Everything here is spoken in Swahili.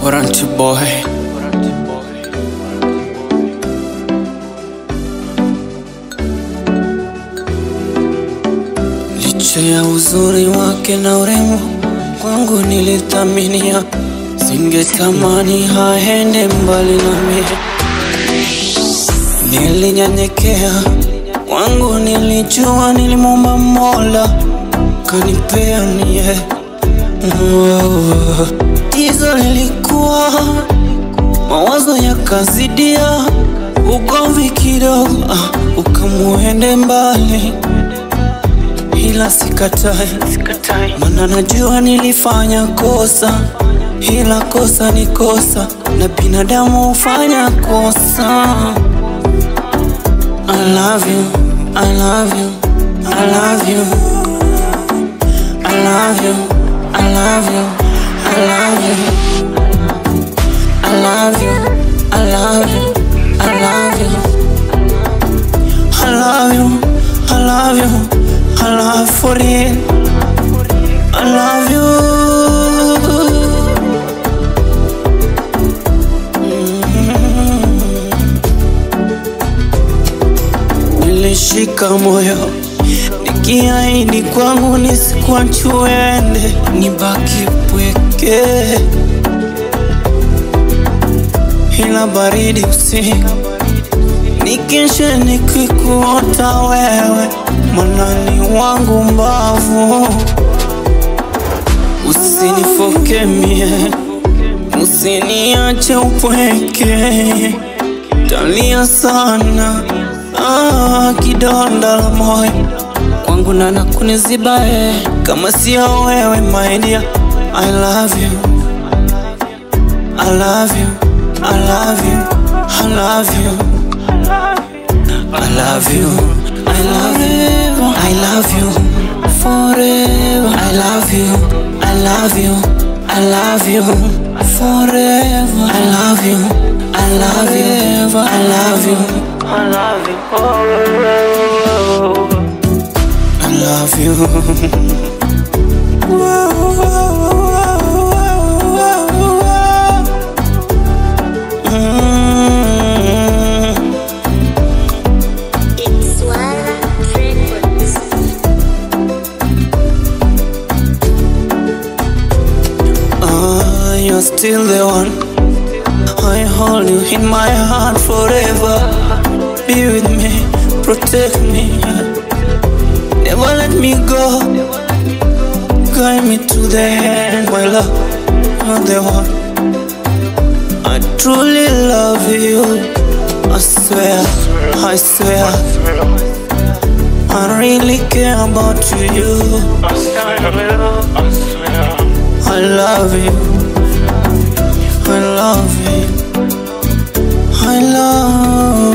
Orange boy. Licha ya uzuri wake na urembo kwangu nilithaminia, singetamani haende mbali nami. Nilinyenyekea kwangu, nilijua nilimwomba Mola kanipea nie Tizo lilikuwa mawazo yakazidia, ugomvi kidogo, ah, ukamuende mbali, ila sikatai, mana najua nilifanya kosa, ila kosa ni kosa, na binadamu hufanya kosa. I love you, I love you, I love you, I love you, I love you, I love you, I love you, I love you, I love you, I love you, I love you, I love for real, I love you. Nilishika moyo nikiahidi kwangu nisikuachuende, nibaki pweke, ila baridi usiku nikeshe nikikuota wewe, manani wangu mbavu, usinifoke mie, usiniache upweke, talia sana ah, kidonda la moyo kwangu nana kuniziba eh, kama sio wewe my dear, I love you, I love you, I love you, I love you, I love you, I love you, I love you forever. I love you, I love you, I love you forever. I love you, I love you, I love you, I love you forever. I love you. Mm. It's Swala Records. Ah, you're still the one. I hold you in my heart forever. Be with me, protect me. Never let me go. Guide me to the end, my love. You're the one. I truly love you. I swear, I swear. I really care about you. I love you. I love you. I love